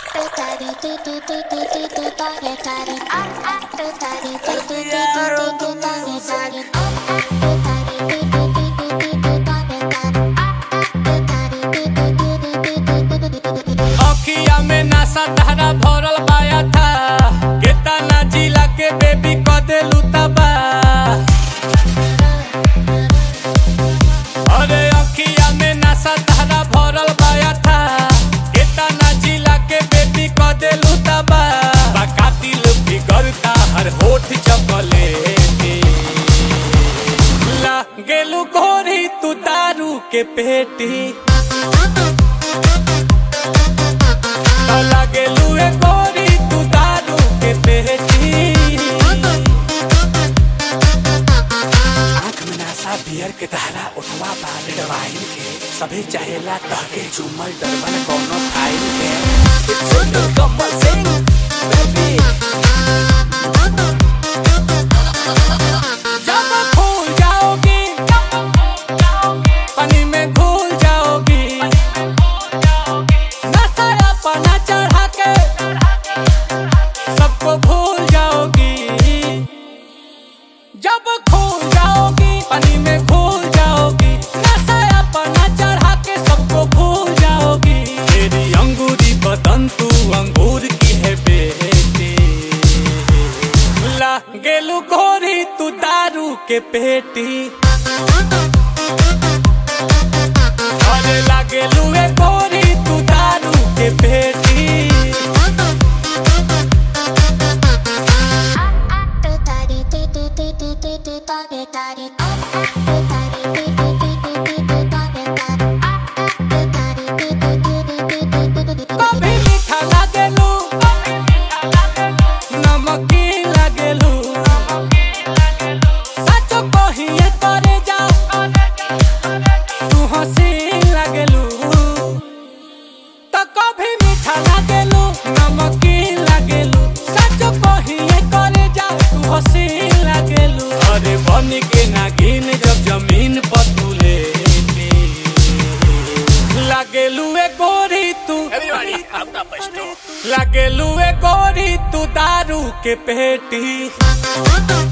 अखिया में नशा धारा भरल पाया था केतना जिला के बेबी क देलू तबा अरे अखिया में नशा धारा भरल पाया था केतना जिला के बेबी क देलू तबा कातिल बिगड़ता हर होठ चपले ला गेलू गोरी तू दारू के पेटी लगे लुए गोरी तू दारू के पेटी आँख में नशा बियर के धारा उठवा बाले डवाइन के सभी चाहेला तहके झूमल डरबन कोनो फाइल के कमल सिंह बेबी जब भूल जाओगी पानी में घुल जाओगी नशा अपना चढ़ा के सबको भूल जाओगी जब खो जाओगी पानी में घुल जाओगी नशा अपना चढ़ा के सबको भूल जाओगी तेरी अंगूरी बदन तू अंगूर की है बेटी ला गेलू गोरी तू दारू के पेटी अरे लागे लुए गोरी तू दारू के पेटी कभी मीठा लागेलू नमकीन लागेलू सच कहिए करे जा तू हसीन लागेलू तो कभी मीठा लागेलू नमकीन लागेलू सच कहिए करे जा तू हसीन लागेलू अरे बन के नागिन जब जमीन पर तू लेटी लागेलू ए गोरी तू Everybody, up the bus लागेलू ए गोरी तू दारू के पेटी